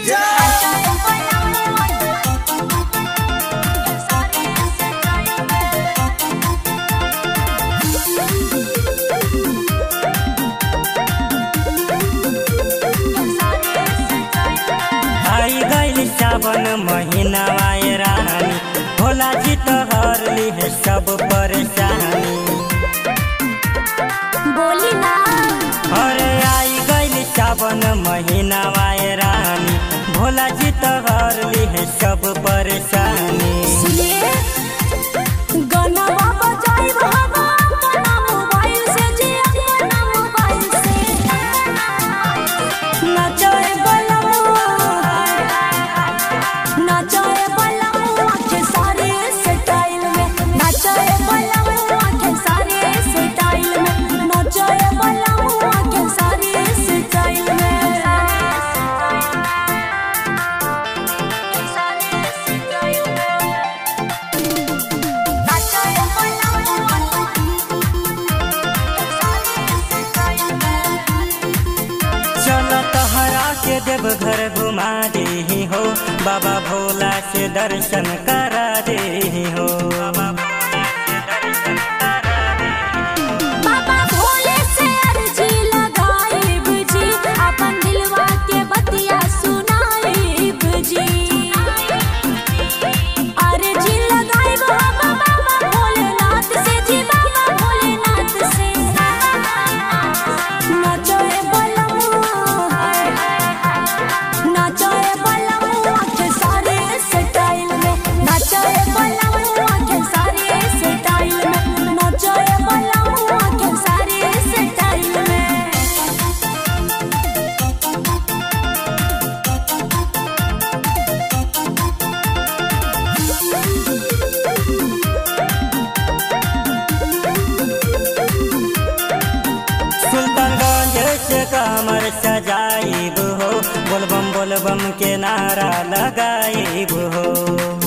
आई गइल सावन महीना आए रानी भोला जी तो हर ली है सब परेशानी बोली ना अरे आई गइल सावन महीना आए रानी भोला जी तो हर ली है सब परेशानी सुनिए गनवा बजाई बाबा अपना मोबाइल से जी अपना मोबाइल से नचाए बलमुआ नचाए बलमुआ के सारे स्टाइल में नचाए बलमुआ के सारे स्टाइल में नचाए बलमुआ के सारे स्टाइल में चलो तोहरा के देव घर घुमा दे हो बाबा भोला से दर्शन करा दे हो बाबा भोला से दर्शन करा दे बाबा भोले से अर्जी लगाइब जी अपन दिलवा के बतिया सुनाइब जी अर्जी लगाइब बाबा बाबा भोलेनाथ से जी बाबा भोलेनाथ से नचोए बलमुआ नचोए बलमुआ के सारे स्टाइल में नचोए बलमुआ के सारे स्टाइल में नचोए बलमुआ के सारे स्टाइल में सुल्तानगंज से कमर सजाइब हो बोलबम बोलबम के नारा लगाइब हो